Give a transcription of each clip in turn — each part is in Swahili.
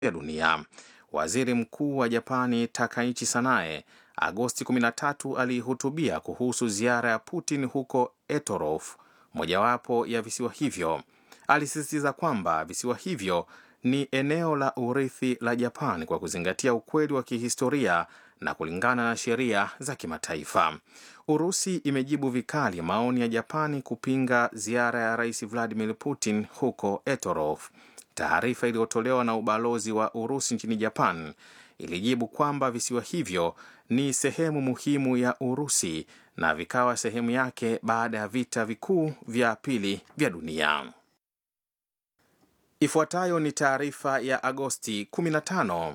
ya dunia. Waziri Mkuu wa Japani Takaichi Sanae Agosti 13 alihutubia kuhusu ziara ya Putin huko Etorof, mojawapo ya visiwa hivyo. Alisisitiza kwamba visiwa hivyo ni eneo la urithi la Japan kwa kuzingatia ukweli wa kihistoria na kulingana na sheria za kimataifa. Urusi imejibu vikali maoni ya Japani kupinga ziara ya Rais Vladimir Putin huko Etorof. Taarifa iliyotolewa na ubalozi wa Urusi nchini Japan ilijibu kwamba visiwa hivyo ni sehemu muhimu ya Urusi na vikawa sehemu yake baada ya vita vikuu vya pili vya dunia. Ifuatayo ni taarifa ya Agosti 15.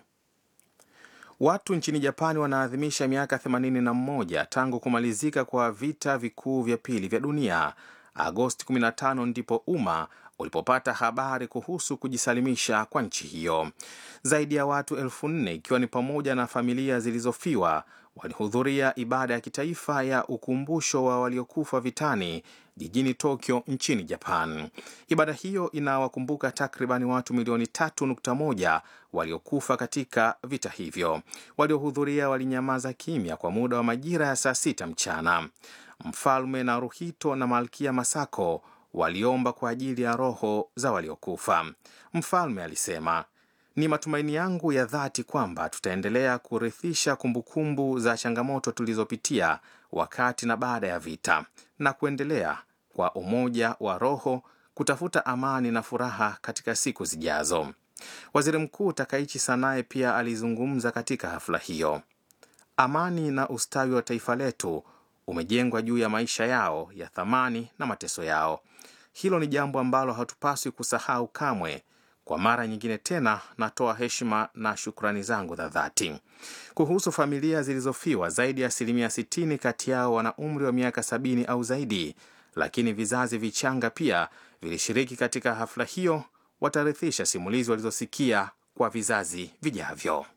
Watu nchini Japani wanaadhimisha miaka 81 tangu kumalizika kwa vita vikuu vya pili vya dunia. Agosti 15 ndipo umma ulipopata habari kuhusu kujisalimisha kwa nchi hiyo. Zaidi ya watu elfu nne ikiwa ni pamoja na familia zilizofiwa walihudhuria ibada ya kitaifa ya ukumbusho wa waliokufa vitani jijini Tokyo nchini Japan. Ibada hiyo inawakumbuka takribani watu milioni 3.1 waliokufa katika vita hivyo. Waliohudhuria walinyamaza kimya kwa muda wa majira ya saa sita mchana. Mfalme Naruhito na Malkia Masako waliomba kwa ajili ya roho za waliokufa. Mfalme alisema, ni matumaini yangu ya dhati kwamba tutaendelea kurithisha kumbukumbu za changamoto tulizopitia wakati na baada ya vita na kuendelea kwa umoja wa roho kutafuta amani na furaha katika siku zijazo. Waziri Mkuu Takaichi Sanae pia alizungumza katika hafla hiyo. Amani na ustawi wa taifa letu umejengwa juu ya maisha yao ya thamani na mateso yao. Hilo ni jambo ambalo hatupaswi kusahau kamwe. Kwa mara nyingine tena, natoa heshima na shukrani zangu za dhati. Kuhusu familia zilizofiwa, zaidi ya asilimia 60 kati yao wana umri wa miaka sabini au zaidi, lakini vizazi vichanga pia vilishiriki katika hafla hiyo. Watarithisha simulizi walizosikia kwa vizazi vijavyo.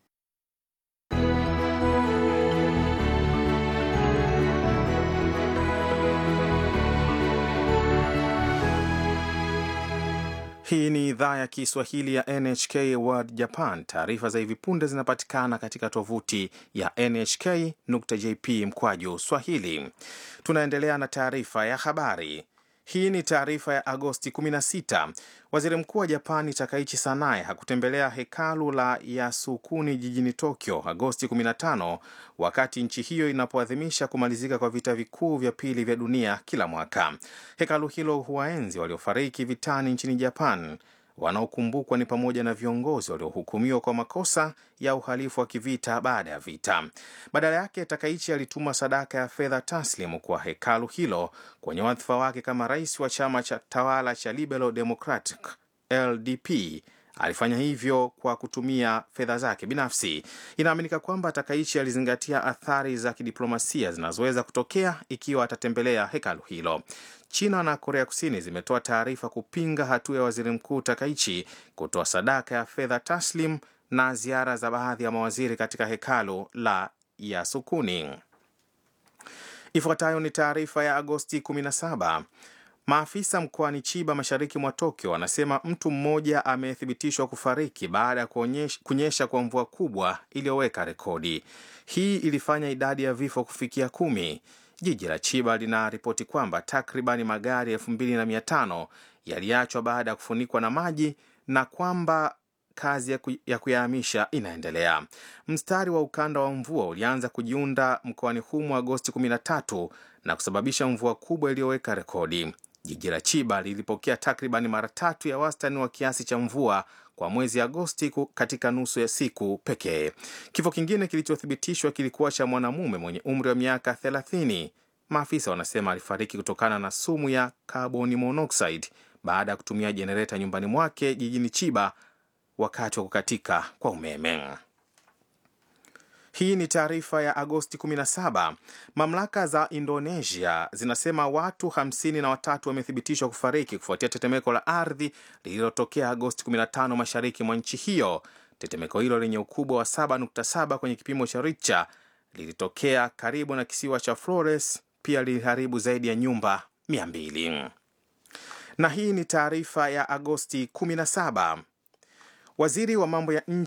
Hii ni idhaa ya Kiswahili ya NHK World Japan. Taarifa za hivi punde zinapatikana katika tovuti ya nhk.jp mkwaju swahili. Tunaendelea na taarifa ya habari. Hii ni taarifa ya Agosti 16. Waziri mkuu wa Japani Takaichi Sanae hakutembelea hekalu la Yasukuni jijini Tokyo Agosti 15 wakati nchi hiyo inapoadhimisha kumalizika kwa vita vikuu vya pili vya dunia kila mwaka. Hekalu hilo huwaenzi waliofariki vitani nchini Japan. Wanaokumbukwa ni pamoja na viongozi waliohukumiwa kwa makosa ya uhalifu wa kivita baada ya vita. Badala yake, Takaichi alituma sadaka ya fedha taslimu kwa hekalu hilo kwenye wadhifa wake kama rais wa chama cha tawala cha Liberal Democratic LDP. Alifanya hivyo kwa kutumia fedha zake binafsi. Inaaminika kwamba Takaichi alizingatia athari za kidiplomasia zinazoweza kutokea ikiwa atatembelea hekalu hilo. China na Korea Kusini zimetoa taarifa kupinga hatua ya waziri mkuu Takaichi kutoa sadaka ya fedha taslim na ziara za baadhi ya mawaziri katika hekalu la Yasukuni. Ifuatayo ni taarifa ya Agosti 17. Maafisa mkoani Chiba mashariki mwa Tokyo wanasema mtu mmoja amethibitishwa kufariki baada ya kunyesha kwa mvua kubwa iliyoweka rekodi. Hii ilifanya idadi ya vifo kufikia kumi. Jiji la Chiba linaripoti kwamba takribani magari elfu mbili na mia tano yaliachwa baada ya kufunikwa na maji na kwamba kazi ya kuyahamisha inaendelea. Mstari wa ukanda wa mvua ulianza kujiunda mkoani humo Agosti 13 na kusababisha mvua kubwa iliyoweka rekodi. Jiji la Chiba lilipokea takribani mara tatu ya wastani wa kiasi cha mvua kwa mwezi Agosti katika nusu ya siku pekee. Kifo kingine kilichothibitishwa kilikuwa cha mwanamume mwenye umri wa miaka 30. Maafisa wanasema alifariki kutokana na sumu ya carbon monoxide baada ya kutumia jenereta nyumbani mwake jijini Chiba wakati wa kukatika kwa umeme. Hii ni taarifa ya Agosti 17. Mamlaka za Indonesia zinasema watu 53 wamethibitishwa kufariki kufuatia tetemeko la ardhi lililotokea Agosti 15 mashariki mwa nchi hiyo. Tetemeko hilo lenye ukubwa wa 7.7 kwenye kipimo cha Richter lilitokea karibu na kisiwa cha Flores, pia liliharibu zaidi ya nyumba 200. Na hii ni taarifa ya Agosti 17. Waziri wa mambo ya nje